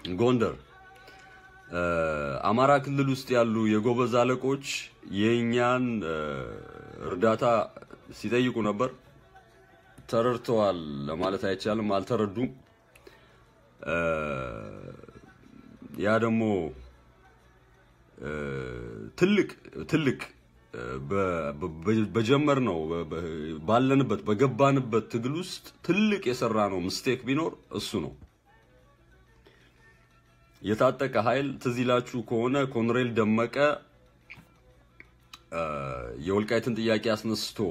ጎንደር አማራ ክልል ውስጥ ያሉ የጎበዝ አለቆች የእኛን እርዳታ ሲጠይቁ ነበር። ተረድተዋል ለማለት አይቻልም፣ አልተረዱም። ያ ደግሞ ትልቅ ትልቅ በጀመር ነው ባለንበት በገባንበት ትግል ውስጥ ትልቅ የሰራ ነው ምስቴክ ቢኖር እሱ ነው። የታጠቀ ኃይል ትዝ ይላችሁ ከሆነ ኮሎኔል ደመቀ የወልቃይትን ጥያቄ አስነስቶ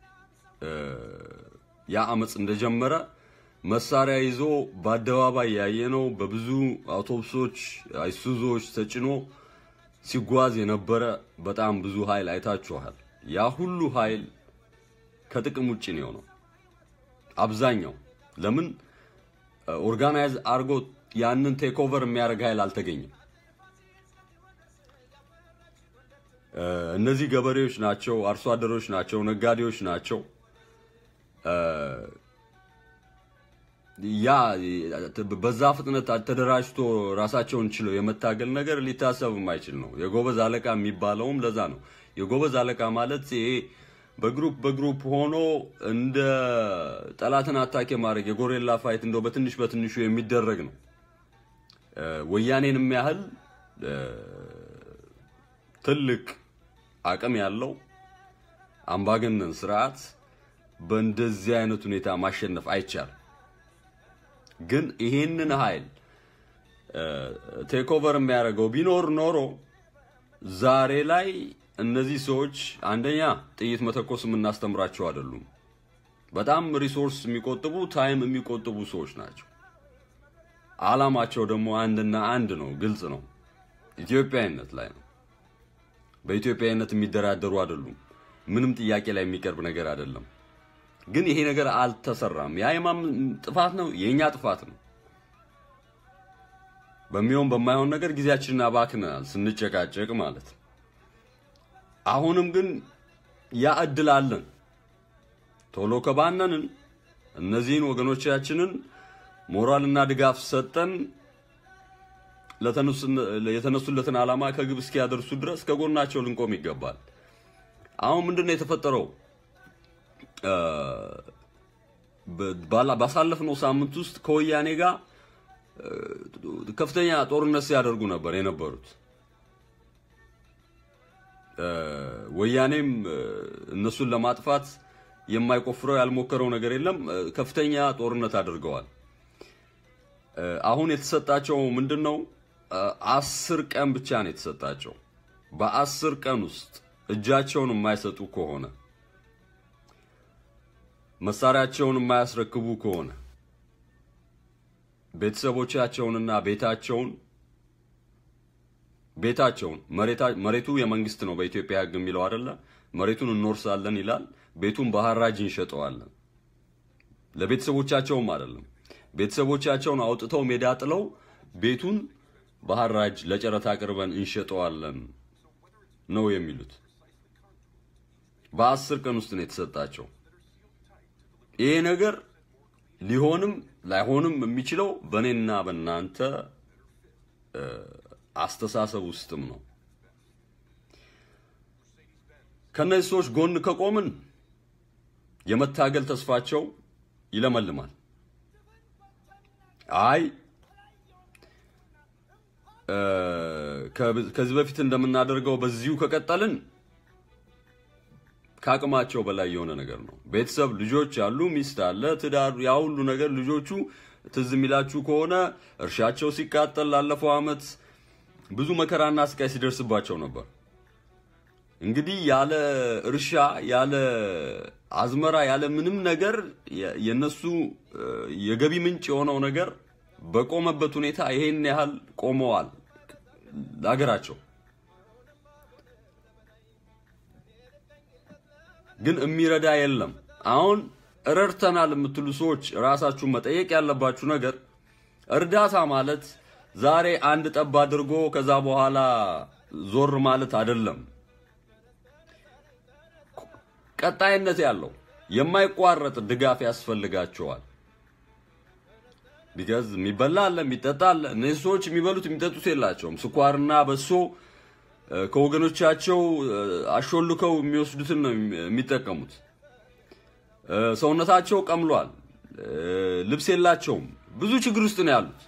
ያ አመፅ እንደጀመረ መሳሪያ ይዞ በአደባባይ ያየነው በብዙ አውቶቡሶች፣ አይሱዞች ተጭኖ ሲጓዝ የነበረ በጣም ብዙ ኃይል አይታችኋል። ያ ሁሉ ኃይል ከጥቅም ውጭ ነው የሆነው። አብዛኛው ለምን ኦርጋናይዝ አድርጎ ያንን ቴክ ኦቨር የሚያደርግ ኃይል አልተገኘም። እነዚህ ገበሬዎች ናቸው፣ አርሶ አደሮች ናቸው፣ ነጋዴዎች ናቸው። ያ በዛ ፍጥነት ተደራጅቶ ራሳቸውን ችለው የመታገል ነገር ሊታሰብ የማይችል ነው። የጎበዝ አለቃ የሚባለውም ለዛ ነው። የጎበዝ አለቃ ማለት ይሄ በግሩፕ በግሩፕ ሆኖ እንደ ጠላትን አታኬ ማድረግ የጎሬላ ፋይት እንደው በትንሽ በትንሹ የሚደረግ ነው። ወያኔንም ያህል ትልቅ አቅም ያለው አምባገነን ስርዓት በእንደዚህ አይነት ሁኔታ ማሸነፍ አይቻልም። ግን ይሄንን ኃይል ቴክ ኦቨር የሚያደርገው ቢኖር ኖሮ ዛሬ ላይ እነዚህ ሰዎች አንደኛ ጥይት መተኮስ የምናስተምራቸው አይደሉም። በጣም ሪሶርስ የሚቆጥቡ ታይም የሚቆጥቡ ሰዎች ናቸው። አላማቸው ደግሞ አንድና አንድ ነው፣ ግልጽ ነው። ኢትዮጵያዊነት ላይ ነው። በኢትዮጵያዊነት የሚደራደሩ አይደሉም። ምንም ጥያቄ ላይ የሚቀርብ ነገር አይደለም። ግን ይሄ ነገር አልተሰራም። ያ የማን ጥፋት ነው? የኛ ጥፋት ነው። በሚሆን በማይሆን ነገር ጊዜያችንን አባክነናል፣ ስንጨቃጨቅ ማለት ነው። አሁንም ግን ያ እድል አለን። ቶሎ ከባነንን እነዚህን ወገኖቻችንን ሞራልና ድጋፍ ሰጠን የተነሱለትን ዓላማ ከግብ እስኪያደርሱ ድረስ ከጎናቸው ልንቆም ይገባል። አሁን ምንድነው የተፈጠረው? ባሳለፍነው ሳምንት ውስጥ ከወያኔ ጋር ከፍተኛ ጦርነት ሲያደርጉ ነበር የነበሩት። ወያኔም እነሱን ለማጥፋት የማይቆፍረው ያልሞከረው ነገር የለም። ከፍተኛ ጦርነት አድርገዋል። አሁን የተሰጣቸው ምንድን ነው? አስር ቀን ብቻ ነው የተሰጣቸው። በአስር ቀን ውስጥ እጃቸውን የማይሰጡ ከሆነ መሳሪያቸውን የማያስረክቡ ከሆነ ቤተሰቦቻቸውንና ቤታቸውን ቤታቸውን መሬቱ የመንግስት ነው በኢትዮጵያ ሕግ የሚለው አይደለ? መሬቱን እንወርሳለን ይላል። ቤቱን በሐራጅ እንሸጠዋለን። ለቤተሰቦቻቸውም አይደለም። ቤተሰቦቻቸውን አውጥተው ሜዳ ጥለው ቤቱን በሐራጅ ለጨረታ አቅርበን እንሸጠዋለን ነው የሚሉት። በአስር ቀን ውስጥ ነው የተሰጣቸው። ይሄ ነገር ሊሆንም ላይሆንም የሚችለው በእኔና በእናንተ አስተሳሰብ ውስጥም ነው። ከነዚህ ሰዎች ጎን ከቆምን የመታገል ተስፋቸው ይለመልማል። አይ ከዚህ በፊት እንደምናደርገው በዚሁ ከቀጠልን ከአቅማቸው በላይ የሆነ ነገር ነው። ቤተሰብ፣ ልጆች አሉ፣ ሚስት አለ፣ ትዳር፣ ያ ሁሉ ነገር ልጆቹ ትዝ የሚላችሁ ከሆነ እርሻቸው ሲቃጠል ላለፈው ዓመት ብዙ መከራና ስቃይ ሲደርስባቸው ነበር። እንግዲህ ያለ እርሻ ያለ አዝመራ ያለ ምንም ነገር የነሱ የገቢ ምንጭ የሆነው ነገር በቆመበት ሁኔታ ይሄን ያህል ቆመዋል ለሀገራቸው። ግን የሚረዳ የለም። አሁን ረድተናል የምትሉ ሰዎች ራሳችሁን መጠየቅ ያለባችሁ ነገር እርዳታ ማለት ዛሬ አንድ ጠብ አድርጎ ከዛ በኋላ ዞር ማለት አይደለም። ቀጣይነት ያለው የማይቋረጥ ድጋፍ ያስፈልጋቸዋል። ቢካዝ የሚበላ አለ፣ የሚጠጣ አለ። እነዚህ ሰዎች የሚበሉት የሚጠጡት የላቸውም። ስኳርና በሶ እ፣ ከወገኖቻቸው እ፣ አሾልከው የሚወስዱትን ነው የሚጠቀሙት። እ፣ ሰውነታቸው ቀምሏል። እ፣ ልብስ የላቸውም። ብዙ ችግር ውስጥ ነው ያሉት።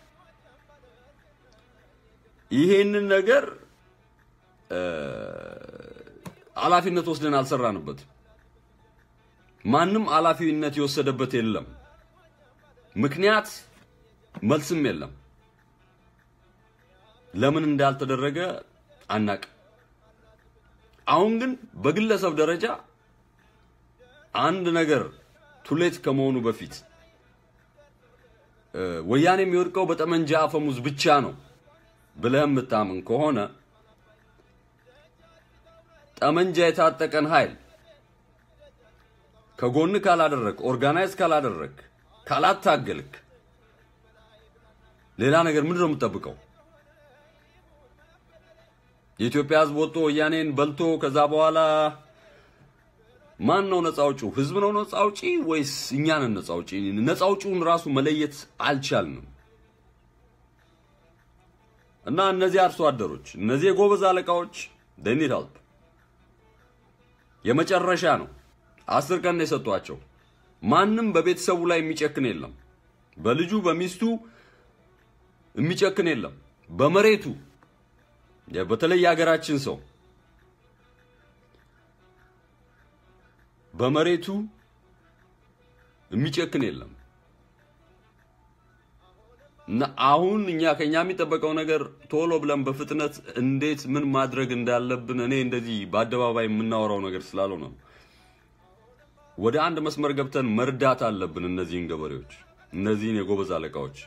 ይሄንን ነገር እ፣ ኃላፊነት ወስደን አልሰራንበትም። ማንም ኃላፊነት የወሰደበት የለም። ምክንያት መልስም የለም። ለምን እንዳልተደረገ አናቅ። አሁን ግን በግለሰብ ደረጃ አንድ ነገር ቱሌት ከመሆኑ በፊት እ፣ ወያኔ የሚወድቀው በጠመንጃ አፈሙዝ ብቻ ነው ብለህ የምታምን ከሆነ ጠመንጃ የታጠቀን ኃይል ከጎን ካላደረግ፣ ኦርጋናይዝ ካላደረግ፣ ካላታገልክ ሌላ ነገር ምንድን ነው የምትጠብቀው? የኢትዮጵያ ሕዝብ ወጥቶ ወያኔን በልቶ ከዛ በኋላ ማን ነው ነፃ አውጪው? ህዝብ ነው ነፃ አውጪ ወይስ እኛ ነን ነፃ አውጪ? ነፃ አውጪውን ራሱ መለየት አልቻልንም። እና እነዚህ አርሶ አደሮች እነዚህ የጎበዝ አለቃዎች they need help የመጨረሻ ነው። አስር ቀን ነው የሰጧቸው። ማንም በቤተሰቡ ላይ የሚጨክን የለም። በልጁ በሚስቱ የሚጨክን የለም። በመሬቱ በተለይ የሀገራችን ሰው በመሬቱ የሚጨክን የለም። እና አሁን እኛ ከኛ የሚጠበቀው ነገር ቶሎ ብለን በፍጥነት እንዴት ምን ማድረግ እንዳለብን እኔ እንደዚህ በአደባባይ የምናወራው ነገር ስላልሆነ ነው። ወደ አንድ መስመር ገብተን መርዳት አለብን። እነዚህን ገበሬዎች፣ እነዚህን የጎበዝ አለቃዎች።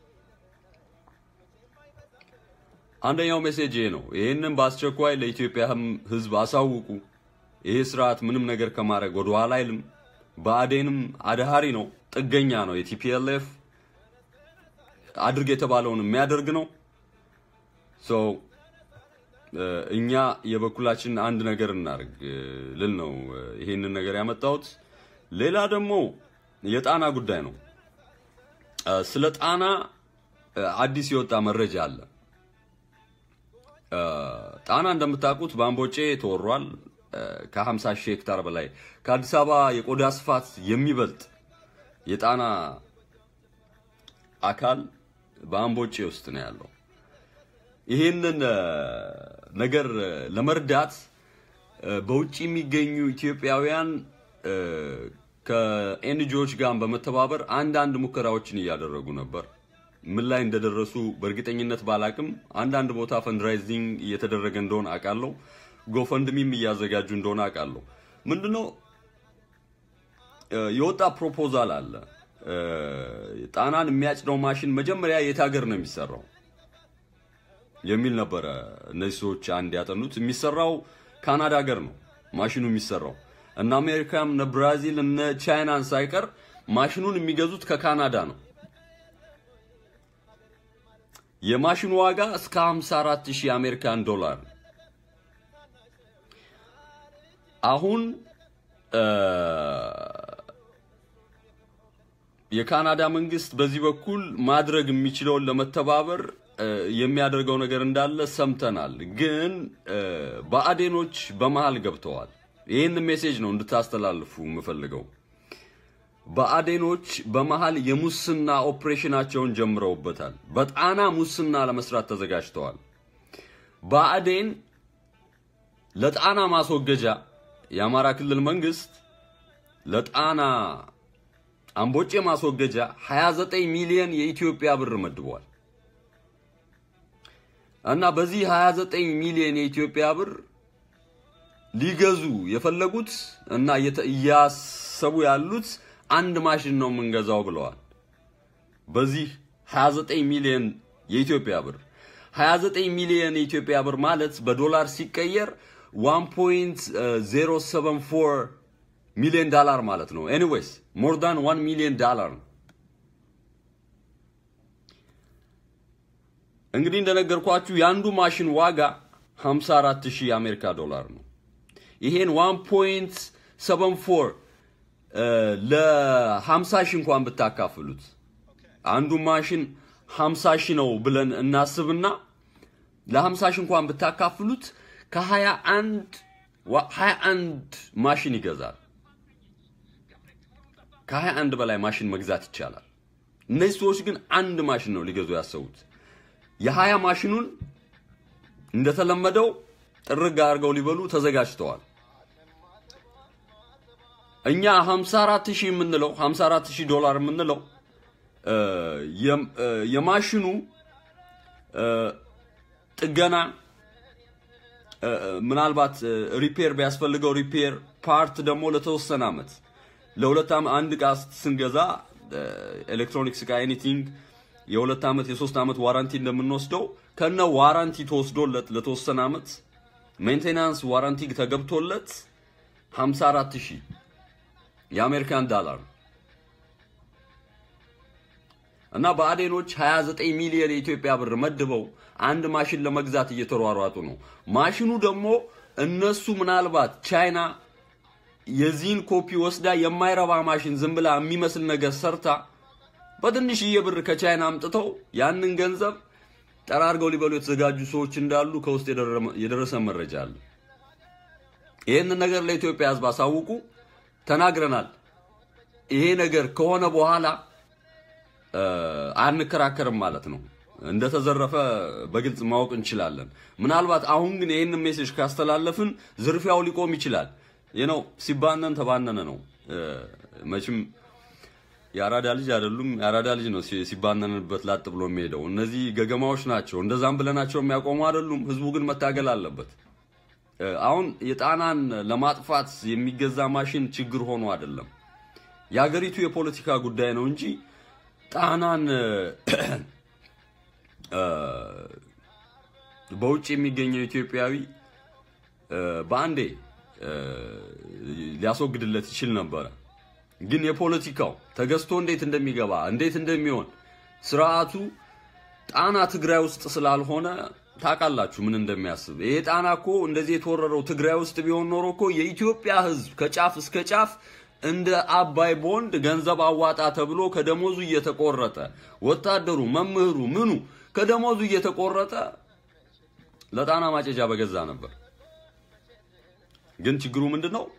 አንደኛው ሜሴጅ ይሄ ነው። ይህንን በአስቸኳይ ለኢትዮጵያ ሕዝብ አሳውቁ። ይሄ ስርዓት ምንም ነገር ከማድረግ ወደ ኋላ አይልም። ብአዴንም አድሃሪ ነው፣ ጥገኛ ነው። የቲፒኤልኤፍ አድርግ የተባለውን የሚያደርግ ነው። ሶ እኛ የበኩላችን አንድ ነገር እናድርግ ልል ነው ይሄንን ነገር ያመጣሁት። ሌላ ደግሞ የጣና ጉዳይ ነው። ስለ ጣና አዲስ የወጣ መረጃ አለ። ጣና እንደምታውቁት በአምቦጬ ተወሯል። ከ50 ሺህ ሄክታር በላይ ከአዲስ አበባ የቆዳ ስፋት የሚበልጥ የጣና አካል በአምቦጬ ውስጥ ነው ያለው። ይህንን ነገር ለመርዳት በውጭ የሚገኙ ኢትዮጵያውያን ከኤንጂኦዎች ጋር በመተባበር አንዳንድ ሙከራዎችን እያደረጉ ነበር። ምን ላይ እንደደረሱ በእርግጠኝነት ባላቅም አንዳንድ ቦታ ፈንድራይዚንግ እየተደረገ እንደሆነ አውቃለሁ። ጎፈንድሚም እያዘጋጁ እንደሆነ አውቃለሁ። ምንድነው የወጣ ፕሮፖዛል አለ። ጣናን የሚያጭደው ማሽን መጀመሪያ የት ሀገር ነው የሚሰራው የሚል ነበረ። እነዚህ ሰዎች አንድ ያጠኑት የሚሰራው ካናዳ ሀገር ነው ማሽኑ የሚሰራው። እነ አሜሪካም እነ ብራዚል እነ ቻይናን ሳይቀር ማሽኑን የሚገዙት ከካናዳ ነው። የማሽኑ ዋጋ እስከ 54000 የአሜሪካን ዶላር። አሁን የካናዳ መንግስት በዚህ በኩል ማድረግ የሚችለውን ለመተባበር የሚያደርገው ነገር እንዳለ ሰምተናል። ግን ብአዴኖች በመሃል ገብተዋል። ይህን ሜሴጅ ነው እንድታስተላልፉ የምፈልገው። ብአዴኖች በመሃል የሙስና ኦፕሬሽናቸውን ጀምረውበታል። በጣና ሙስና ለመስራት ተዘጋጅተዋል። ብአዴን ለጣና ማስወገጃ የአማራ ክልል መንግስት ለጣና አምቦጬ ማስወገጃ 29 ሚሊዮን የኢትዮጵያ ብር መድቧል እና በዚህ 29 ሚሊዮን የኢትዮጵያ ብር ሊገዙ የፈለጉት እና እያሰቡ ያሉት አንድ ማሽን ነው የምንገዛው ብለዋል። በዚህ 29 ሚሊዮን የኢትዮጵያ ብር 29 ሚሊዮን የኢትዮጵያ ብር ማለት በዶላር ሲቀየር 1.074 ሚሊዮን ዳላር ማለት ነው። ኤኒዌይስ ሞር ዳን 1 ሚሊዮን ዳላር ነው። እንግዲህ እንደነገርኳችሁ የአንዱ ማሽን ዋጋ 54000 የአሜሪካ ዶላር ነው። ይሄን 1.74 ለ50 ሺህ እንኳን ብታካፍሉት አንዱ ማሽን 50 ሺህ ነው ብለን እናስብና ለ50 ሺህ እንኳን ብታካፍሉት ከ21 21 ማሽን ይገዛል። ከ21 በላይ ማሽን መግዛት ይቻላል። እነዚህ ሰዎች ግን አንድ ማሽን ነው ሊገዙ ያሰቡት። የሀያ ማሽኑን እንደተለመደው ጥርግ አድርገው ሊበሉ ተዘጋጅተዋል። እኛ 54 ሺህ የምንለው 54 ሺህ ዶላር የምንለው የማሽኑ ጥገና ምናልባት ሪፔር ቢያስፈልገው ሪፔር ፓርት ደግሞ ለተወሰነ አመት ለሁለት አንድ እቃ ስንገዛ ኤሌክትሮኒክስ እቃ ኤኒቲንግ የሁለት ዓመት የሶስት ዓመት ዋራንቲ እንደምንወስደው ከነ ዋራንቲ ተወስዶለት ለተወሰነ ዓመት ሜንቴናንስ ዋራንቲ ተገብቶለት 54 ሺህ የአሜሪካን ዳላር እና በአዴኖች 29 ሚሊዮን የኢትዮጵያ ብር መድበው አንድ ማሽን ለመግዛት እየተሯሯጡ ነው። ማሽኑ ደግሞ እነሱ ምናልባት ቻይና የዚህን ኮፒ ወስዳ የማይረባ ማሽን ዝም ብላ የሚመስል ነገር ሰርታ በትንሽዬ ብር ከቻይና አምጥተው ያንን ገንዘብ ጠራርገው ሊበሉ የተዘጋጁ ሰዎች እንዳሉ ከውስጥ የደረሰ መረጃ አለ። ይህንን ነገር ለኢትዮጵያ ሕዝብ አሳውቁ ተናግረናል። ይሄ ነገር ከሆነ በኋላ አንከራከርም ማለት ነው። እንደተዘረፈ በግልጽ ማወቅ እንችላለን። ምናልባት አሁን ግን ይህንን ሜሴጅ ካስተላለፍን ዝርፊያው ሊቆም ይችላል። ይህ ነው ሲባነን ተባነነ ነው። መቼም የአራዳ ልጅ አይደሉም። የአራዳ ልጅ ነው ሲባነንበት ላጥ ብሎ የሚሄደው። እነዚህ ገገማዎች ናቸው። እንደዛም ብለናቸው የሚያቆሙ አይደሉም። ህዝቡ ግን መታገል አለበት። አሁን የጣናን ለማጥፋት የሚገዛ ማሽን ችግር ሆኖ አይደለም። የሀገሪቱ የፖለቲካ ጉዳይ ነው እንጂ ጣናን በውጭ የሚገኘው ኢትዮጵያዊ በአንዴ ሊያስወግድለት ይችል ነበረ። ግን የፖለቲካው ተገዝቶ እንዴት እንደሚገባ እንዴት እንደሚሆን ስርዓቱ ጣና ትግራይ ውስጥ ስላልሆነ ታውቃላችሁ ምን እንደሚያስብ። ይሄ ጣና እኮ እንደዚህ የተወረረው ትግራይ ውስጥ ቢሆን ኖሮ እኮ የኢትዮጵያ ሕዝብ ከጫፍ እስከ ጫፍ እንደ አባይ ቦንድ ገንዘብ አዋጣ ተብሎ ከደሞዙ እየተቆረጠ ወታደሩ፣ መምህሩ፣ ምኑ ከደሞዙ እየተቆረጠ ለጣና ማጨጃ በገዛ ነበር። ግን ችግሩ ምንድን ነው?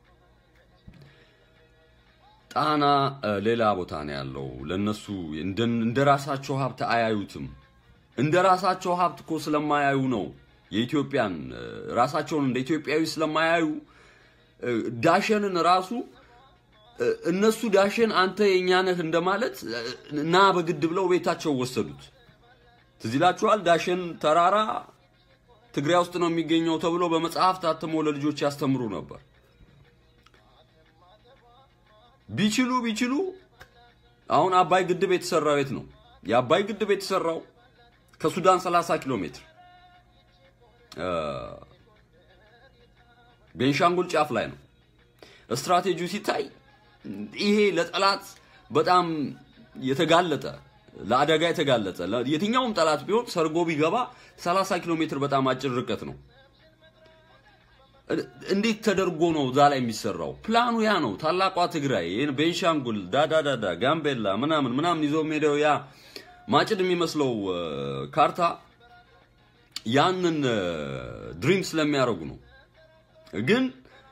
ጣና ሌላ ቦታ ነው ያለው። ለነሱ እንደ ራሳቸው ሀብት አያዩትም። እንደ ራሳቸው ሀብት እኮ ስለማያዩ ነው የኢትዮጵያን ራሳቸውን እንደ ኢትዮጵያዊ ስለማያዩ ዳሸንን ራሱ እነሱ ዳሸን አንተ የኛ ነህ እንደማለት እና በግድ ብለው ቤታቸው ወሰዱት። ትዝ ይላችኋል። ዳሸን ተራራ ትግራይ ውስጥ ነው የሚገኘው ተብሎ በመጽሐፍ ታትሞ ለልጆች ያስተምሩ ነበር። ቢችሉ ቢችሉ አሁን አባይ ግድብ የተሰራው የት ነው? የአባይ ግድብ የተሰራው ከሱዳን 30 ኪሎ ሜትር ቤንሻንጉል ጫፍ ላይ ነው። ስትራቴጂው ሲታይ ይሄ ለጠላት በጣም የተጋለጠ ለአደጋ የተጋለጠ የትኛውም ጠላት ቢሆን ሰርጎ ቢገባ 30 ኪሎ ሜትር በጣም አጭር ርቀት ነው። እንዴት ተደርጎ ነው እዛ ላይ የሚሰራው? ፕላኑ ያ ነው። ታላቋ ትግራይ፣ ቤንሻንጉል፣ ዳዳዳዳ፣ ጋምቤላ ምናምን ምናምን ይዞ ሄደው ያ ማጭድ የሚመስለው ካርታ ያንን ድሪም ስለሚያደርጉ ነው። ግን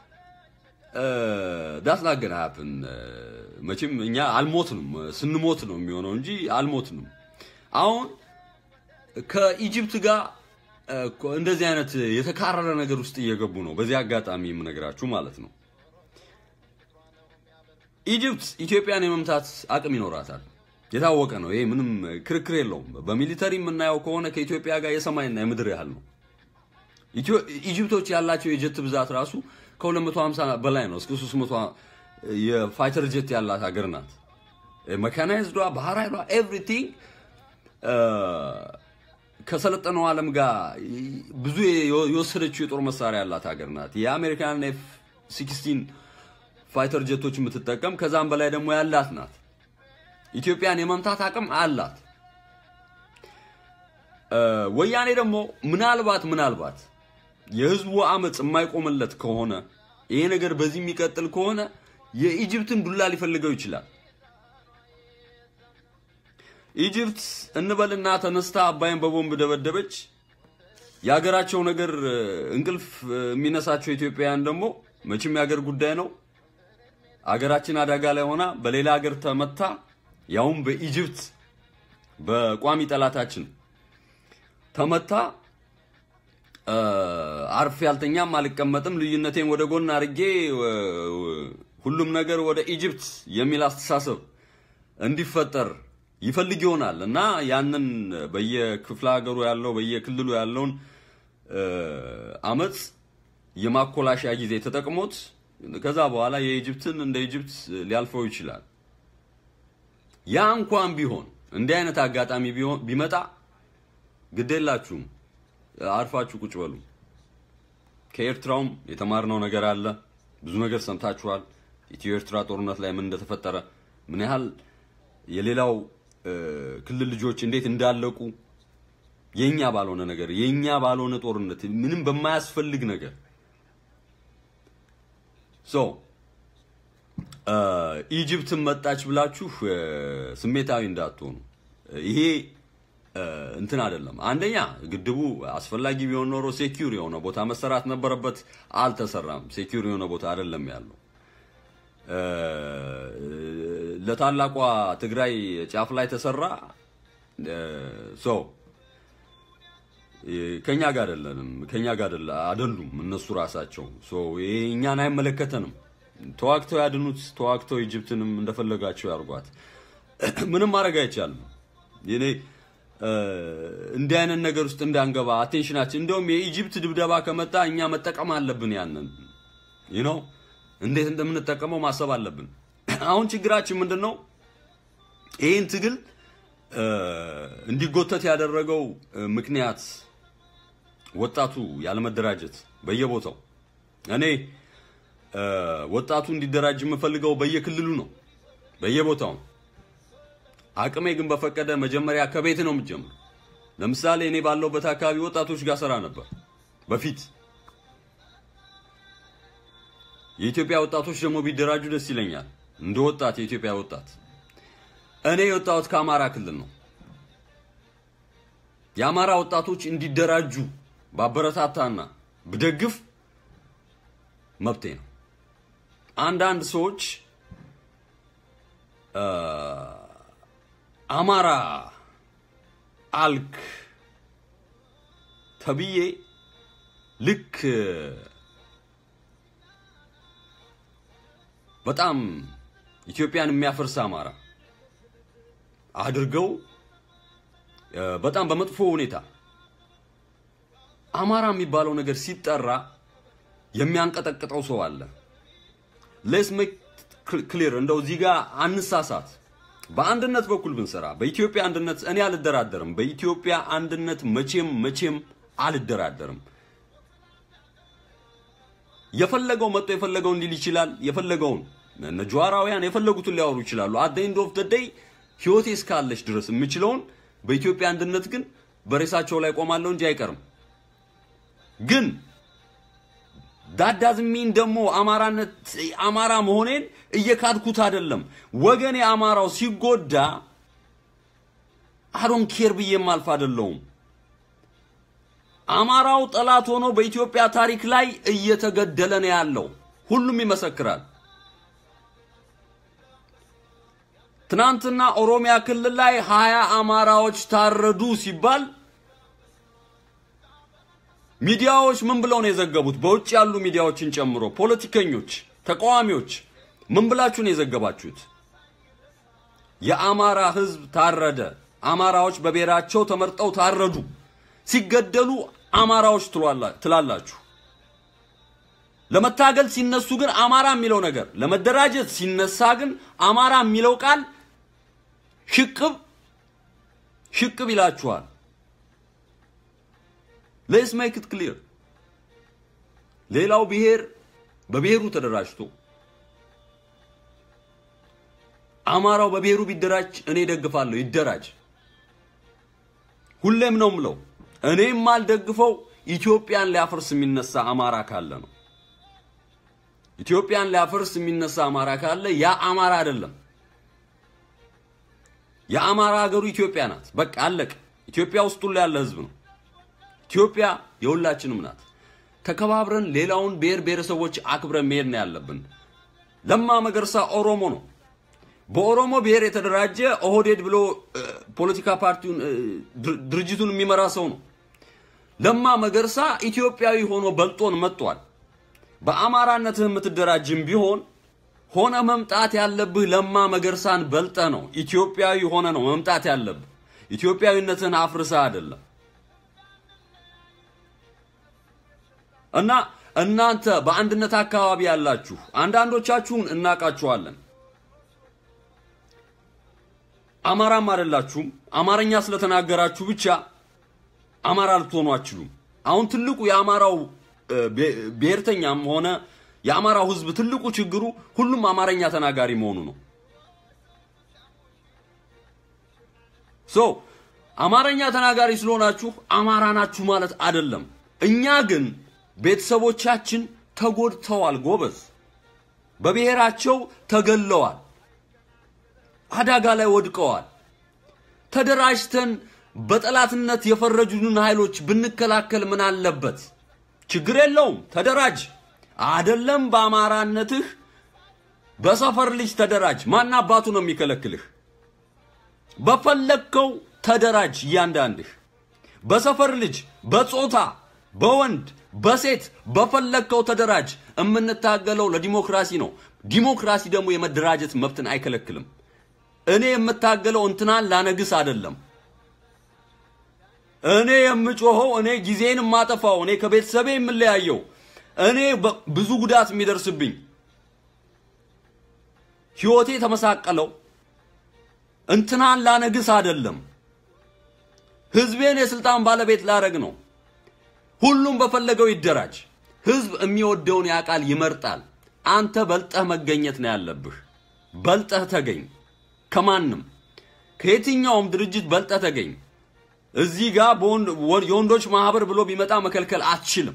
ዳስ ናት ገና ሀፕን መቼም እኛ አልሞትንም። ስንሞት ነው የሚሆነው እንጂ አልሞትንም። አሁን ከኢጅፕት ጋር እንደዚህ አይነት የተካረረ ነገር ውስጥ እየገቡ ነው። በዚህ አጋጣሚ የምነግራችሁ ማለት ነው። ኢጅፕት ኢትዮጵያን የመምታት አቅም ይኖራታል፣ የታወቀ ነው። ይሄ ምንም ክርክር የለውም። በሚሊተሪ የምናየው ከሆነ ከኢትዮጵያ ጋር የሰማይና የምድር ያህል ነው። ኢጅፕቶች ያላቸው የጀት ብዛት ራሱ ከ250 በላይ ነው። እስከ 300 የፋይተር ጀት ያላት ሀገር ናት። መካናይዝዷ፣ ባህር ኃይሏ ኤቭሪቲንግ ከሰለጠነው ዓለም ጋር ብዙ የወሰደችው የጦር መሳሪያ ያላት ሀገር ናት። የአሜሪካን ኤፍ 16 ፋይተር ጀቶች የምትጠቀም ከዛም በላይ ደግሞ ያላት ናት። ኢትዮጵያን የመምታት አቅም አላት። ወያኔ ደግሞ ምናልባት ምናልባት የህዝቡ አመፅ የማይቆምለት ከሆነ ይሄ ነገር በዚህ የሚቀጥል ከሆነ የኢጅፕትን ዱላ ሊፈልገው ይችላል። ኢጅፕት እንበልና ተነስታ አባይን በቦምብ ደበደበች። የሀገራቸው ነገር እንቅልፍ የሚነሳቸው ኢትዮጵያውያን ደግሞ መቼም የሀገር ጉዳይ ነው። አገራችን አደጋ ላይ ሆና በሌላ ሀገር ተመታ፣ ያውም በኢጅፕት በቋሚ ጠላታችን ተመታ። አርፍ ያልተኛም አልቀመጥም፣ ልዩነቴን ወደ ጎን አድርጌ ሁሉም ነገር ወደ ኢጅፕት የሚል አስተሳሰብ እንዲፈጠር ይፈልግ ይሆናል እና ያንን በየክፍለ ሀገሩ ያለው በየክልሉ ያለውን አመፅ የማኮላሻ ጊዜ ተጠቅሞት ከዛ በኋላ የኢጅፕትን እንደ ኢጅፕት ሊያልፈው ይችላል። ያ እንኳን ቢሆን እንዲህ አይነት አጋጣሚ ቢመጣ ግዴላችሁም፣ አርፋችሁ ቁጭ በሉ። ከኤርትራውም የተማርነው ነገር አለ። ብዙ ነገር ሰምታችኋል። ኢትዮ ኤርትራ ጦርነት ላይ ምን እንደተፈጠረ ምን ያህል የሌላው ክልል ልጆች እንዴት እንዳለቁ የኛ ባልሆነ ነገር የኛ ባልሆነ ጦርነት ምንም በማያስፈልግ ነገር ሶ ኢጅፕትን መጣች ብላችሁ ስሜታዊ እንዳትሆኑ። ይሄ እንትን አይደለም። አንደኛ ግድቡ አስፈላጊ ቢሆን ኖሮ ሴኪዩር የሆነ ቦታ መሰራት ነበረበት። አልተሰራም። ሴኪዩር የሆነ ቦታ አይደለም ያለው። ለታላቋ ትግራይ ጫፍ ላይ ተሰራ። ሶ ከኛ ጋር አይደለንም፣ ከኛ ጋር አይደሉም እነሱ ራሳቸው። ሶ ይሄ እኛን አይመለከተንም። ተዋግተው ያድኑት፣ ተዋግተው ኢጅፕትንም እንደፈለጋቸው ያርጓት። ምንም ማድረግ አይቻልም። እኔ እንዲህ አይነት ነገር ውስጥ እንዳንገባ አቴንሽናችን፣ እንደውም የኢጅፕት ድብደባ ከመጣ እኛ መጠቀም አለብን። ያንን ዩ ኖ እንዴት እንደምንጠቀመው ማሰብ አለብን። አሁን ችግራችን ምንድን ነው? ይህን ትግል እንዲጎተት ያደረገው ምክንያት ወጣቱ ያለመደራጀት በየቦታው እኔ ወጣቱ እንዲደራጅ የምፈልገው በየክልሉ ነው፣ በየቦታው አቅሜ ግን በፈቀደ መጀመሪያ ከቤት ነው የምጀምር። ለምሳሌ እኔ ባለሁበት አካባቢ ወጣቶች ጋር ሰራ ነበር በፊት። የኢትዮጵያ ወጣቶች ደግሞ ቢደራጁ ደስ ይለኛል። እንደ ወጣት የኢትዮጵያ ወጣት እኔ የወጣሁት ከአማራ ክልል ነው። የአማራ ወጣቶች እንዲደራጁ ባበረታታና ብደግፍ መብቴ ነው። አንዳንድ ሰዎች አማራ አልክ ተብዬ ልክ በጣም ኢትዮጵያን የሚያፈርስ አማራ አድርገው በጣም በመጥፎ ሁኔታ አማራ የሚባለው ነገር ሲጠራ የሚያንቀጠቅጠው ሰው አለ። ሌትስ ሜክ ክሊር እንደው እዚህ ጋር አንሳሳት። በአንድነት በኩል ብንሰራ በኢትዮጵያ አንድነት እኔ አልደራደርም። በኢትዮጵያ አንድነት መቼም መቼም አልደራደርም። የፈለገው መጥቶ የፈለገውን ሊል ይችላል። የፈለገውን እነ ጀዋራውያን የፈለጉትን ሊያወሩ ይችላሉ። አት ኤንድ ኦፍ ዘ ዴይ ህይወቴ እስካለች ድረስ የምችለውን በኢትዮጵያ አንድነት ግን በሬሳቸው ላይ ቆማለሁ እንጂ አይቀርም። ግን ዳዳዝ ሚን ደግሞ አማራነት አማራ መሆኔን እየካድኩት አይደለም። ወገኔ አማራው ሲጎዳ አዶን ኬር ብዬም አልፍ አይደለሁም። አማራው ጠላት ሆኖ በኢትዮጵያ ታሪክ ላይ እየተገደለ ነው ያለው። ሁሉም ይመሰክራል። ትናንትና ኦሮሚያ ክልል ላይ ሀያ አማራዎች ታረዱ ሲባል ሚዲያዎች ምን ብለው ነው የዘገቡት? በውጭ ያሉ ሚዲያዎችን ጨምሮ ፖለቲከኞች፣ ተቃዋሚዎች ምን ብላችሁ ነው የዘገባችሁት? የአማራ ህዝብ ታረደ፣ አማራዎች በብሔራቸው ተመርጠው ታረዱ፣ ሲገደሉ አማራዎች ትላላችሁ። ለመታገል ሲነሱ ግን አማራ የሚለው ነገር ለመደራጀት ሲነሳ ግን አማራ የሚለው ቃል ሽቅብ ሽቅብ ይላችኋል። ሌትስ ሜክ ኢት ክሊር። ሌላው ብሔር በብሔሩ ተደራጅቶ አማራው በብሔሩ ቢደራጅ እኔ ደግፋለሁ፣ ይደራጅ። ሁሌም ነው ምለው። እኔም ማልደግፈው ኢትዮጵያን ሊያፈርስ የሚነሳ አማራ ካለ ነው። ኢትዮጵያን ሊያፈርስ የሚነሳ አማራ ካለ ያ አማራ አይደለም። የአማራ ሀገሩ ኢትዮጵያ ናት። በቃ አለቀ። ኢትዮጵያ ውስጥ ሁሉ ያለ ህዝብ ነው። ኢትዮጵያ የሁላችንም ናት። ተከባብረን ሌላውን ብሔር ብሔረሰቦች አክብረን መሄድ ነው ያለብን። ለማ መገርሳ ኦሮሞ ነው። በኦሮሞ ብሔር የተደራጀ ኦህዴድ ብሎ ፖለቲካ ፓርቲውን ድርጅቱን የሚመራ ሰው ነው። ለማ መገርሳ ኢትዮጵያዊ ሆኖ በልጦን መጥቷል። በአማራነትህ የምትደራጅም ቢሆን ሆነ መምጣት ያለብህ ለማ መገርሳን በልጠ ነው። ኢትዮጵያዊ ሆነ ነው መምጣት ያለብህ። ኢትዮጵያዊነትህን አፍርሰህ አይደለም። እና እናንተ በአንድነት አካባቢ ያላችሁ አንዳንዶቻችሁን እናውቃችኋለን። አማራም አይደላችሁም። አማርኛ ስለተናገራችሁ ብቻ አማራ ልትሆኑ አትችሉም። አሁን ትልቁ የአማራው ብሔርተኛም ሆነ የአማራው ህዝብ ትልቁ ችግሩ ሁሉም አማርኛ ተናጋሪ መሆኑ ነው። ሶ አማርኛ ተናጋሪ ስለሆናችሁ አማራ ናችሁ ማለት አይደለም። እኛ ግን ቤተሰቦቻችን ተጎድተዋል፣ ጎበዝ፣ በብሔራቸው ተገለዋል፣ አደጋ ላይ ወድቀዋል። ተደራጅተን በጠላትነት የፈረጁንን ኃይሎች ብንከላከል ምን አለበት? ችግር የለውም። ተደራጅ። አደለም በአማራነትህ በሰፈር ልጅ ተደራጅ። ማን አባቱ ነው የሚከለክልህ? በፈለግከው ተደራጅ። እያንዳንድህ በሰፈር ልጅ፣ በጾታ፣ በወንድ፣ በሴት በፈለግከው ተደራጅ። የምንታገለው ለዲሞክራሲ ነው። ዲሞክራሲ ደግሞ የመደራጀት መብትን አይከለክልም። እኔ የምታገለው እንትናን ላነግስ አይደለም። እኔ የምጮኸው እኔ ጊዜን የማጠፋው እኔ ከቤተሰቤ የምለያየው እኔ ብዙ ጉዳት የሚደርስብኝ ህይወቴ የተመሳቀለው እንትናን ላነግስ አይደለም። ህዝቤን የስልጣን ባለቤት ላረግ ነው። ሁሉም በፈለገው ይደራጅ። ህዝብ የሚወደውን ያውቃል፣ ይመርጣል። አንተ በልጠህ መገኘት ነው ያለብህ። በልጠህ ተገኝ። ከማንም ከየትኛውም ድርጅት በልጠህ ተገኝ። እዚህ ጋር የወንዶች ማህበር ብሎ ቢመጣ መከልከል አትችልም።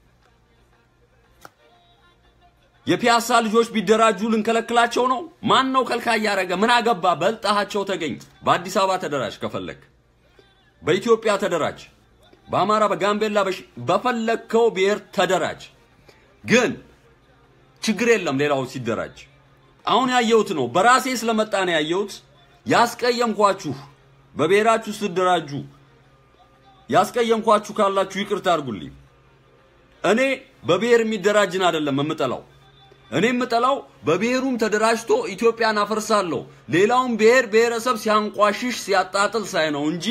የፒያሳ ልጆች ቢደራጁ ልንከለክላቸው ነው? ማን ነው ከልካይ ያደረገ? ምን አገባ? በልጣሃቸው ተገኝ። በአዲስ አበባ ተደራጅ ከፈለክ፣ በኢትዮጵያ ተደራጅ፣ በአማራ፣ በጋምቤላ በፈለግከው ብሔር ተደራጅ። ግን ችግር የለም ሌላው ሲደራጅ። አሁን ያየሁት ነው፣ በራሴ ስለመጣ ነው ያየሁት። ያስቀየምኳችሁ በብሔራችሁ ስትደራጁ ያስቀየምኳችሁ ካላችሁ ይቅርታ አድርጉልኝ። እኔ በብሔር የሚደራጅን አይደለም የምጠላው። እኔ የምጠላው በብሔሩም ተደራጅቶ ኢትዮጵያን አፈርሳለሁ ሌላውን ብሔር ብሔረሰብ ሲያንቋሽሽ ሲያጣጥል ሳይ ነው እንጂ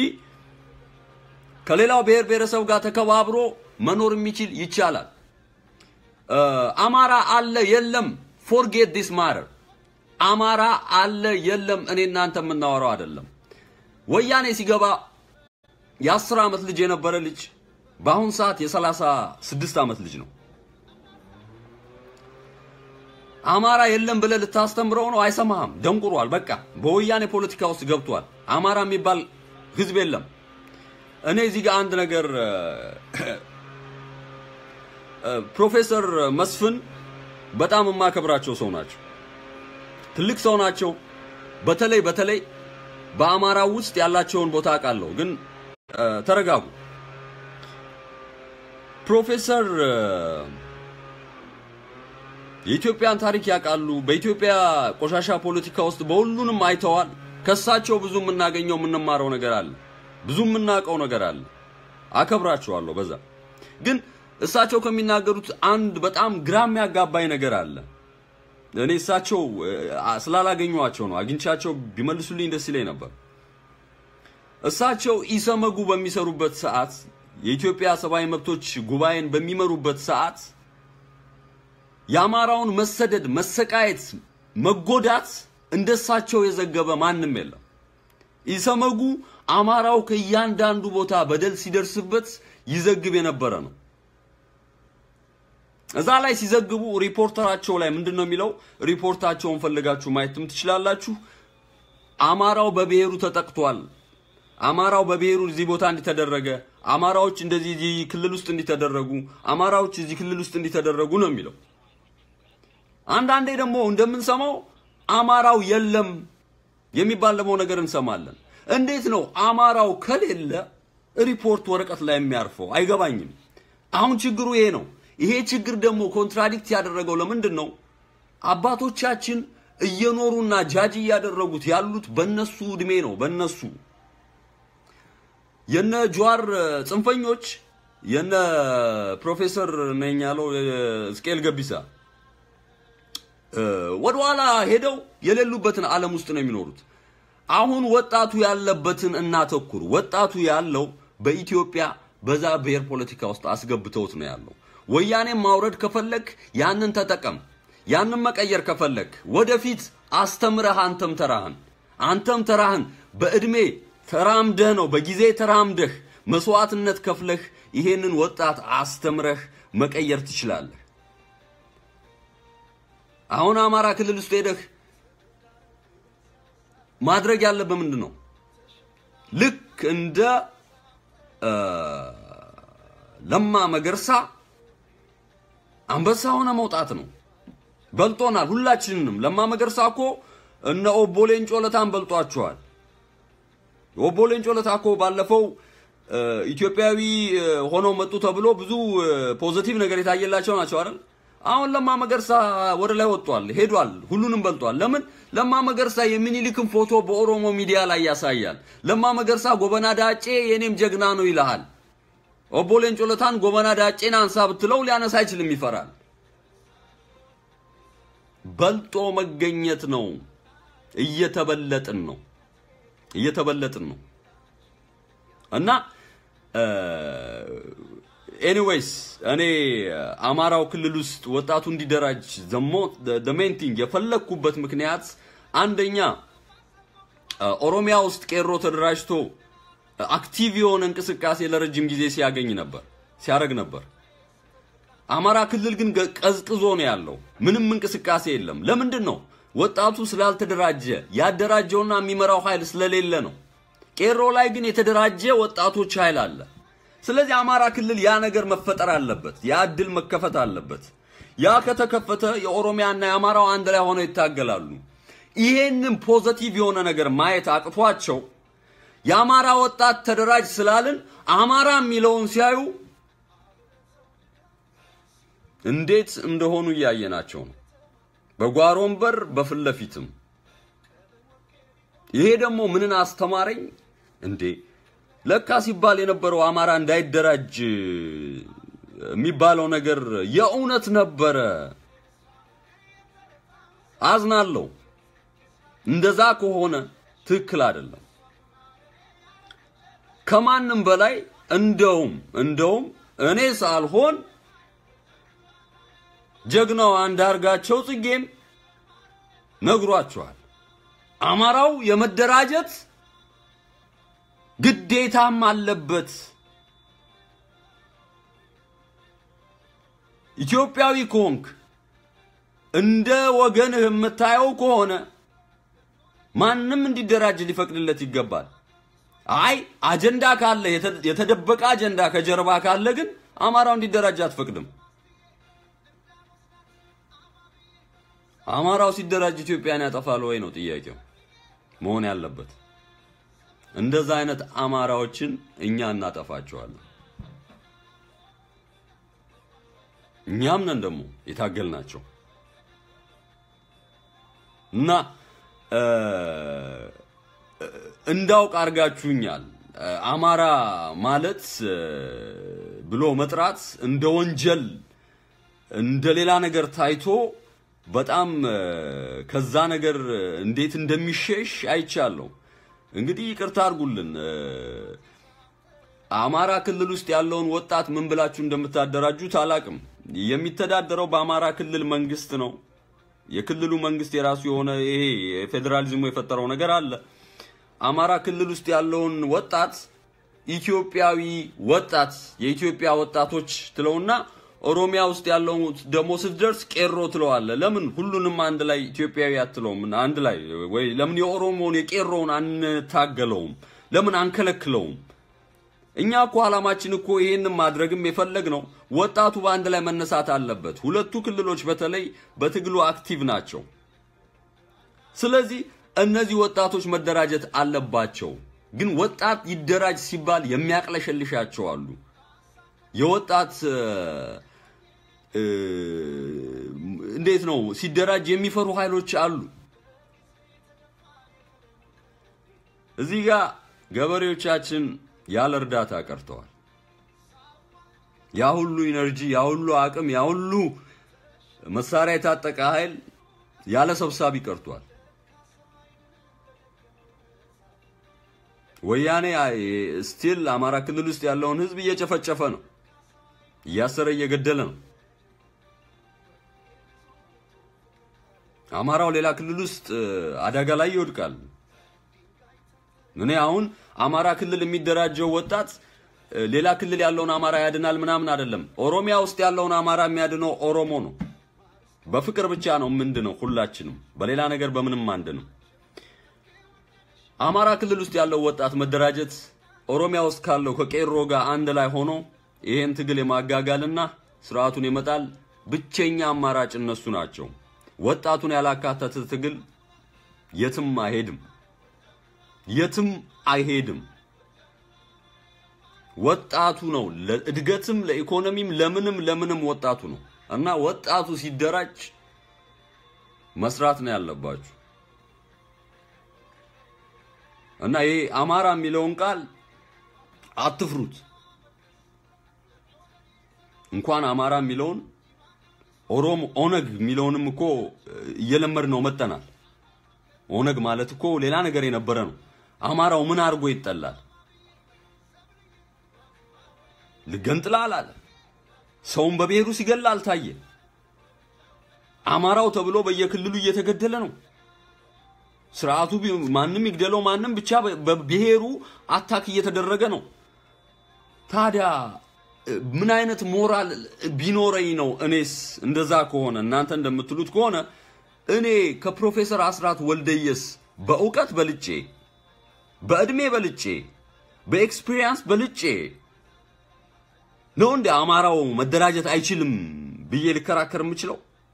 ከሌላው ብሔር ብሔረሰብ ጋር ተከባብሮ መኖር የሚችል ይቻላል። አማራ አለ የለም፣ ፎርጌት ዲስ ማተር። አማራ አለ የለም፣ እኔ እናንተ የምናወራው አይደለም። ወያኔ ሲገባ የአስር ዓመት ልጅ የነበረ ልጅ በአሁን ሰዓት የሰላሳ ስድስት ዓመት ልጅ ነው። አማራ የለም ብለህ ልታስተምረው ነው፣ አይሰማህም። ደንቁሯል። በቃ በወያኔ ፖለቲካ ውስጥ ገብቷል። አማራ የሚባል ህዝብ የለም። እኔ እዚህ ጋር አንድ ነገር ፕሮፌሰር መስፍን በጣም የማከብራቸው ሰው ናቸው። ትልቅ ሰው ናቸው። በተለይ በተለይ በአማራ ውስጥ ያላቸውን ቦታ አውቃለሁ። ግን ተረጋጉ። ፕሮፌሰር የኢትዮጵያን ታሪክ ያውቃሉ። በኢትዮጵያ ቆሻሻ ፖለቲካ ውስጥ በሁሉንም አይተዋል። ከሳቸው ብዙ የምናገኘው የምንማረው ነገር አለ። ብዙ የምናውቀው ነገር አለ። አከብራቸዋለሁ። በዛ ግን እሳቸው ከሚናገሩት አንድ በጣም ግራ የሚያጋባኝ ነገር አለ። እኔ እሳቸው ስላላገኘኋቸው ነው። አግኝቻቸው ቢመልሱልኝ ደስ ይለኝ ነበር። እሳቸው ኢሰመጉ በሚሰሩበት ሰዓት የኢትዮጵያ ሰብአዊ መብቶች ጉባኤን በሚመሩበት ሰዓት የአማራውን መሰደድ፣ መሰቃየት፣ መጎዳት እንደሳቸው የዘገበ ማንም የለም። ኢሰመጉ አማራው ከእያንዳንዱ ቦታ በደል ሲደርስበት ይዘግብ የነበረ ነው። እዛ ላይ ሲዘግቡ ሪፖርተራቸው ላይ ምንድን ነው የሚለው? ሪፖርታቸውን ፈልጋችሁ ማየትም ትችላላችሁ። አማራው በብሔሩ ተጠቅቷል። አማራው በብሔሩ እዚህ ቦታ እንዲተደረገ፣ አማራዎች እንደዚህ እዚህ ክልል ውስጥ እንዲተደረጉ፣ አማራዎች እዚህ ክልል ውስጥ እንዲተደረጉ ነው የሚለው። አንዳንዴ ደግሞ እንደምንሰማው አማራው የለም የሚባል ደግሞ ነገር እንሰማለን። እንዴት ነው አማራው ከሌለ ሪፖርት ወረቀት ላይ የሚያርፈው? አይገባኝም። አሁን ችግሩ ይሄ ነው። ይሄ ችግር ደግሞ ኮንትራዲክት ያደረገው ለምንድን ነው? አባቶቻችን እየኖሩና ጃጅ እያደረጉት ያሉት በነሱ እድሜ ነው። በነሱ የነ ጀዋር ጽንፈኞች የነ ፕሮፌሰር ነኝ ያለው እስቄል ገቢሳ ወደኋላ ሄደው የሌሉበትን ዓለም ውስጥ ነው የሚኖሩት። አሁን ወጣቱ ያለበትን እናተኩር። ወጣቱ ያለው በኢትዮጵያ በዛ ብሔር ፖለቲካ ውስጥ አስገብተውት ነው ያለው። ወያኔን ማውረድ ከፈለክ ያንን ተጠቀም። ያንን መቀየር ከፈለክ ወደፊት አስተምረህ አንተም ተራህን አንተም ተራህን በእድሜ ተራምደህ ነው በጊዜ ተራምደህ መስዋዕትነት ከፍለህ ይሄንን ወጣት አስተምረህ መቀየር ትችላለህ። አሁን አማራ ክልል ውስጥ ሄደህ ማድረግ ያለብህ ምንድን ነው? ልክ እንደ ለማ መገርሳ አንበሳ ሆነ መውጣት ነው። በልጦናል ሁላችንንም። ለማ መገርሳ እኮ እነ ኦቦ ሌንጮ ለታን በልጧቸዋል። ኦቦ ሌንጮ ለታ እኮ ባለፈው ኢትዮጵያዊ ሆነው መጡ ተብሎ ብዙ ፖዚቲቭ ነገር የታየላቸው ናቸው አይደል? አሁን ለማ መገርሳ ወደ ላይ ወጥቷል፣ ሄዷል፣ ሁሉንም በልጧል። ለምን? ለማ መገርሳ የሚኒሊክን ፎቶ በኦሮሞ ሚዲያ ላይ ያሳያል። ለማ መገርሳ ጎበና ዳጬ የኔም ጀግና ነው ይልሃል። ኦቦ ሌንጮ ለታን ጎበና ዳጬን አንሳ ብትለው ሊያነሳ አይችልም፣ ይፈራል። በልጦ መገኘት ነው። እየተበለጥን ነው እየተበለጥን ነው እና ኤኒዌይስ እኔ አማራው ክልል ውስጥ ወጣቱ እንዲደራጅ ዘሞ ሜን ቲንግ የፈለግኩበት ምክንያት አንደኛ ኦሮሚያ ውስጥ ቄሮ ተደራጅቶ አክቲቭ የሆነ እንቅስቃሴ ለረጅም ጊዜ ሲያገኝ ነበር ሲያደርግ ነበር። አማራ ክልል ግን ቀዝቅዞ ነው ያለው። ምንም እንቅስቃሴ የለም። ለምንድን ነው? ወጣቱ ስላልተደራጀ ያደራጀውና የሚመራው ኃይል ስለሌለ ነው። ቄሮ ላይ ግን የተደራጀ ወጣቶች ኃይል አለ። ስለዚህ አማራ ክልል ያ ነገር መፈጠር አለበት። ያ እድል መከፈት አለበት። ያ ከተከፈተ የኦሮሚያና የአማራው አንድ ላይ ሆነው ይታገላሉ። ይሄንን ፖዘቲቭ የሆነ ነገር ማየት አቅቷቸው የአማራ ወጣት ተደራጅ ስላልን አማራ የሚለውን ሲያዩ እንዴት እንደሆኑ እያየናቸው ነው። በጓሮም በር በፊት ለፊትም። ይሄ ደግሞ ምንን አስተማረኝ እንዴ? ለካ ሲባል የነበረው አማራ እንዳይደራጅ የሚባለው ነገር የእውነት ነበረ። አዝናለሁ። እንደዛ ከሆነ ትክክል አይደለም። ከማንም በላይ እንደውም እንደውም እኔ ሳልሆን ጀግናው አንዳርጋቸው ጽጌም ነግሯቸዋል። አማራው የመደራጀት ግዴታም አለበት። ኢትዮጵያዊ ከሆንክ እንደ ወገንህ የምታየው ከሆነ ማንም እንዲደራጅ ሊፈቅድለት ይገባል። አይ አጀንዳ ካለ የተደበቀ አጀንዳ ከጀርባ ካለ ግን አማራው እንዲደራጅ አትፈቅድም። አማራው ሲደራጅ ኢትዮጵያን ያጠፋል ወይ ነው ጥያቄው መሆን ያለበት። እንደዛ አይነት አማራዎችን እኛ እናጠፋቸዋለን። እኛም ነን ደግሞ የታገልናቸው እና እንዳውቅ አድርጋችሁኛል። አማራ ማለት ብሎ መጥራት እንደ ወንጀል እንደ ሌላ ነገር ታይቶ በጣም ከዛ ነገር እንዴት እንደሚሸሽ አይቻለሁ። እንግዲህ ይቅርታ አድርጉልን። አማራ ክልል ውስጥ ያለውን ወጣት ምን ብላችሁ እንደምታደራጁት አላቅም። የሚተዳደረው በአማራ ክልል መንግስት ነው። የክልሉ መንግስት የራሱ የሆነ ይሄ ፌዴራሊዝሙ የፈጠረው ነገር አለ። አማራ ክልል ውስጥ ያለውን ወጣት ኢትዮጵያዊ ወጣት የኢትዮጵያ ወጣቶች ትለውና ኦሮሚያ ውስጥ ያለው ደግሞ ስትደርስ ቄሮ ትለዋለ። ለምን ሁሉንም አንድ ላይ ኢትዮጵያዊ አትለውም? አንድ ላይ ወይ ለምን የኦሮሞውን የቄሮውን አንታገለውም? ለምን አንከለክለውም? እኛ እኮ አላማችን እኮ ይሄንን ማድረግም የፈለግ ነው። ወጣቱ በአንድ ላይ መነሳት አለበት። ሁለቱ ክልሎች በተለይ በትግሉ አክቲቭ ናቸው። ስለዚህ እነዚህ ወጣቶች መደራጀት አለባቸው። ግን ወጣት ይደራጅ ሲባል የሚያቅለሸልሻቸው አሉ። የወጣት እንዴት ነው ሲደራጅ የሚፈሩ ኃይሎች አሉ። እዚህ ጋር ገበሬዎቻችን ያለ እርዳታ ቀርተዋል። ያ ሁሉ ኢነርጂ፣ ያ ሁሉ አቅም፣ ያ ሁሉ መሳሪያ የታጠቀ ኃይል ያለ ሰብሳቢ ቀርቷል። ወያኔ ስቲል አማራ ክልል ውስጥ ያለውን ህዝብ እየጨፈጨፈ ነው፣ እያሰረ እየገደለ ነው። አማራው ሌላ ክልል ውስጥ አደጋ ላይ ይወድቃል። እኔ አሁን አማራ ክልል የሚደራጀው ወጣት ሌላ ክልል ያለውን አማራ ያድናል ምናምን አይደለም። ኦሮሚያ ውስጥ ያለውን አማራ የሚያድነው ኦሮሞ ነው። በፍቅር ብቻ ነው ምንድነው ሁላችንም፣ በሌላ ነገር በምንም አንድ ነው። አማራ ክልል ውስጥ ያለው ወጣት መደራጀት ኦሮሚያ ውስጥ ካለው ከቄሮ ጋር አንድ ላይ ሆኖ ይሄን ትግል የማጋጋልና ስርዓቱን የመጣል ብቸኛ አማራጭ እነሱ ናቸው። ወጣቱን ያላካተተ ትግል የትም አይሄድም፣ የትም አይሄድም። ወጣቱ ነው ለእድገትም፣ ለኢኮኖሚም፣ ለምንም ለምንም ወጣቱ ነው እና ወጣቱ ሲደራጅ መስራት ነው ያለባችሁ። እና ይሄ አማራ የሚለውን ቃል አትፍሩት። እንኳን አማራ የሚለውን ኦሮሞ ኦነግ የሚለውንም እኮ እየለመድ ነው መጠናል። ኦነግ ማለት እኮ ሌላ ነገር የነበረ ነው። አማራው ምን አድርጎ ይጠላል? ልገንጥላል አለ። ሰውን በብሔሩ ሲገላ አልታየ። አማራው ተብሎ በየክልሉ እየተገደለ ነው። ስርዓቱ ማንም ይግደለው ማንም ብቻ በብሔሩ አታክ እየተደረገ ነው። ታዲያ ምን አይነት ሞራል ቢኖረኝ ነው እኔስ እንደዛ ከሆነ እናንተ እንደምትሉት ከሆነ እኔ ከፕሮፌሰር አስራት ወልደየስ በእውቀት በልጬ በእድሜ በልጬ በኤክስፒሪየንስ በልጬ ነው እንደ አማራው መደራጀት አይችልም ብዬ ልከራከር የምችለው?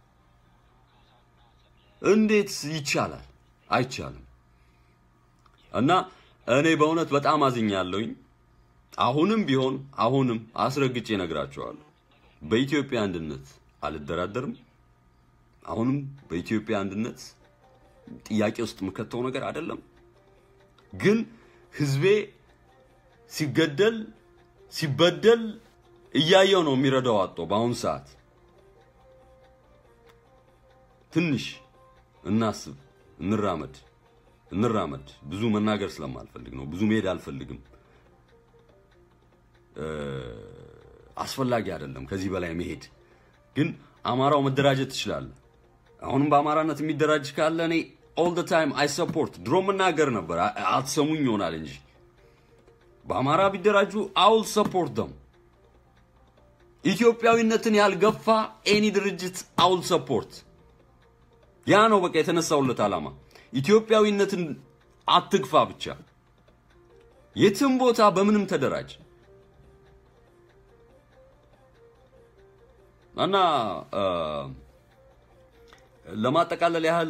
እንዴት ይቻላል? አይቻልም። እና እኔ በእውነት በጣም አዝኛለሁኝ። አሁንም ቢሆን አሁንም አስረግጬ እነግራቸዋለሁ፣ በኢትዮጵያ አንድነት አልደራደርም። አሁንም በኢትዮጵያ አንድነት ጥያቄ ውስጥ የምከተው ነገር አይደለም። ግን ህዝቤ ሲገደል ሲበደል እያየው ነው የሚረዳው አጦ በአሁኑ ሰዓት ትንሽ እናስብ፣ እንራመድ እንራመድ። ብዙ መናገር ስለማልፈልግ ነው። ብዙ መሄድ አልፈልግም። አስፈላጊ አይደለም ከዚህ በላይ መሄድ። ግን አማራው መደራጀት ትችላለህ። አሁንም በአማራነት የሚደራጅ ካለ እኔ ኦል ደ ታይም አይ ሰፖርት። ድሮ መናገር ነበር አትሰሙኝ ይሆናል እንጂ በአማራ ቢደራጁ አውል ሰፖርት ደም። ኢትዮጵያዊነትን ያልገፋ ኤኒ ድርጅት አውል ሰፖርት። ያ ነው በቃ የተነሳውለት ዓላማ። ኢትዮጵያዊነትን አትግፋ ብቻ። የትም ቦታ በምንም ተደራጅ እና ለማጠቃለል ያህል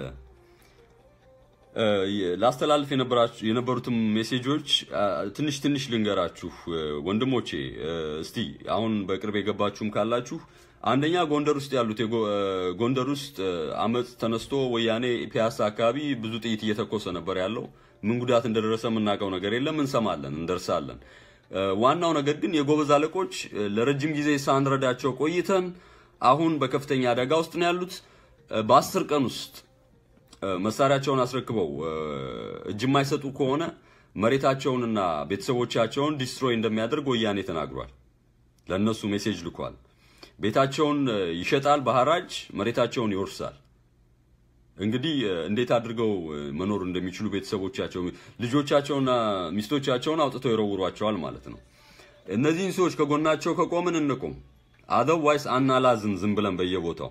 ላስተላልፍ የነበሩትም ሜሴጆች ትንሽ ትንሽ ልንገራችሁ ወንድሞቼ። እስቲ አሁን በቅርብ የገባችሁም ካላችሁ አንደኛ ጎንደር ውስጥ ያሉት ጎንደር ውስጥ አመፅ ተነስቶ ወያኔ ፒያሳ አካባቢ ብዙ ጥይት እየተኮሰ ነበር ያለው። ምን ጉዳት እንደደረሰ የምናውቀው ነገር የለም። እንሰማለን፣ እንደርሳለን። ዋናው ነገር ግን የጎበዝ አለቆች ለረጅም ጊዜ ሳንረዳቸው ቆይተን አሁን በከፍተኛ አደጋ ውስጥ ነው ያሉት። በአስር ቀን ውስጥ መሳሪያቸውን አስረክበው እጅ የማይሰጡ ከሆነ መሬታቸውንና ቤተሰቦቻቸውን ዲስትሮይ እንደሚያደርግ ወያኔ ተናግሯል። ለእነሱ ሜሴጅ ልኳል። ቤታቸውን ይሸጣል በሐራጅ መሬታቸውን ይወርሳል። እንግዲህ እንዴት አድርገው መኖር እንደሚችሉ ቤተሰቦቻቸው ልጆቻቸውና ሚስቶቻቸውን አውጥተው ይረውሯቸዋል ማለት ነው። እነዚህን ሰዎች ከጎናቸው ከቆምን እንቁም። አዘርዋይስ አናላዝን ዝም ብለን በየቦታው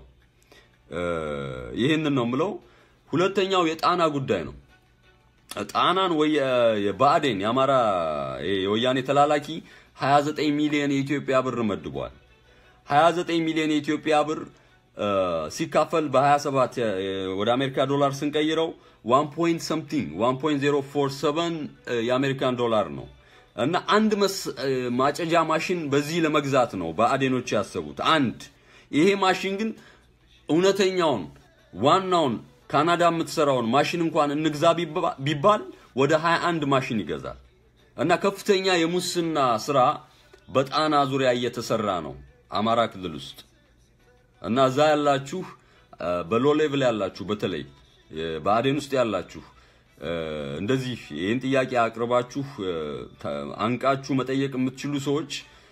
ይህንን ነው ምለው። ሁለተኛው የጣና ጉዳይ ነው። ጣናን ወይ የብአዴን የአማራ የወያኔ ተላላኪ 29 ሚሊዮን የኢትዮጵያ ብር መድቧል። 29 ሚሊዮን የኢትዮጵያ ብር ሲካፈል በ27 ወደ አሜሪካ ዶላር ስንቀይረው 1 ፖይንት ሰምቲንግ 1.047 የአሜሪካን ዶላር ነው እና አንድ ማጨጃ ማሽን በዚህ ለመግዛት ነው በአዴኖች ያሰቡት። አንድ ይሄ ማሽን ግን እውነተኛውን ዋናውን ካናዳ የምትሰራውን ማሽን እንኳን እንግዛ ቢባል ወደ 21 ማሽን ይገዛል እና ከፍተኛ የሙስና ስራ በጣና ዙሪያ እየተሰራ ነው አማራ ክልል ውስጥ እና እዛ ያላችሁ በሎ ሌቭል ያላችሁ በተለይ በአዴን ውስጥ ያላችሁ እንደዚህ ይህን ጥያቄ አቅርባችሁ አንቃችሁ መጠየቅ የምትችሉ ሰዎች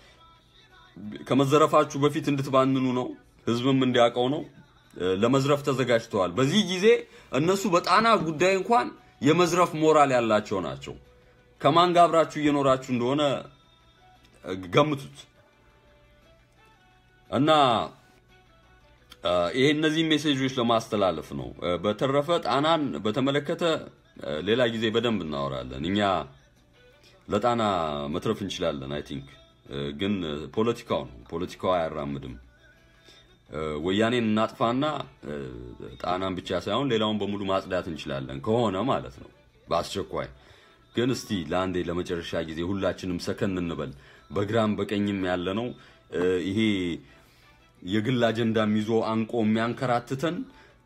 ከመዘረፋችሁ በፊት እንድትባንኑ ነው፣ ህዝብም እንዲያውቀው ነው። ለመዝረፍ ተዘጋጅተዋል። በዚህ ጊዜ እነሱ በጣና ጉዳይ እንኳን የመዝረፍ ሞራል ያላቸው ናቸው። ከማን ጋር አብራችሁ እየኖራችሁ እንደሆነ ገምቱት እና ይሄ እነዚህ ሜሴጆች ለማስተላለፍ ነው። በተረፈ ጣናን በተመለከተ ሌላ ጊዜ በደንብ እናወራለን። እኛ ለጣና መትረፍ እንችላለን። አይ ቲንክ ግን ፖለቲካው ነው። ፖለቲካው አያራምድም። ወያኔን እናጥፋና ጣናን ብቻ ሳይሆን ሌላውን በሙሉ ማጽዳት እንችላለን ከሆነ ማለት ነው በአስቸኳይ። ግን እስቲ ለአንዴ ለመጨረሻ ጊዜ ሁላችንም ሰከን እንበል። በግራም በቀኝም ያለ ነው ይሄ የግል አጀንዳም ይዞ አንቆ የሚያንከራትተን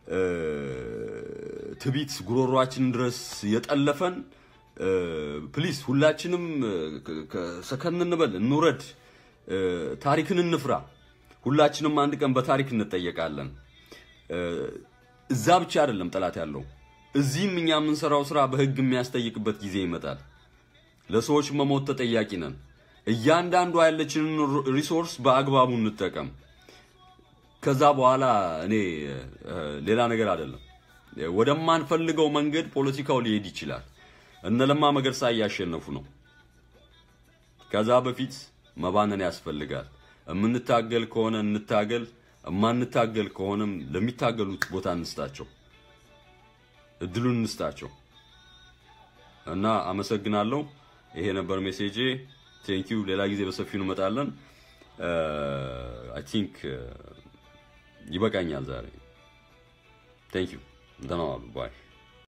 ትቢት ጉሮሯችን ድረስ የጠለፈን ፕሊስ ሁላችንም ሰከን እንበል፣ እንውረድ፣ ታሪክን እንፍራ። ሁላችንም አንድ ቀን በታሪክ እንጠየቃለን። እዛ ብቻ አይደለም ጠላት ያለው እዚህም እኛ የምንሰራው ስራ በህግ የሚያስጠይቅበት ጊዜ ይመጣል። ለሰዎች መሞት ተጠያቂ ነን። እያንዳንዷ ያለችንን ሪሶርስ በአግባቡ እንጠቀም። ከዛ በኋላ እኔ ሌላ ነገር አይደለም። ወደማንፈልገው መንገድ ፖለቲካው ሊሄድ ይችላል። እነ ለማ መገርሳ እያሸነፉ ነው። ከዛ በፊት መባነን ያስፈልጋል። የምንታገል ከሆነ እንታገል፣ የማንታገል ከሆነም ለሚታገሉት ቦታ እንስጣቸው፣ እድሉን እንስጣቸው እና አመሰግናለሁ። ይሄ ነበር ሜሴጄ። ቴንኪው። ሌላ ጊዜ በሰፊው እንመጣለን። አይ ቲንክ ይበቃኛል ዛሬ። ቴንኪው። ደህና ዋሉ። ባይ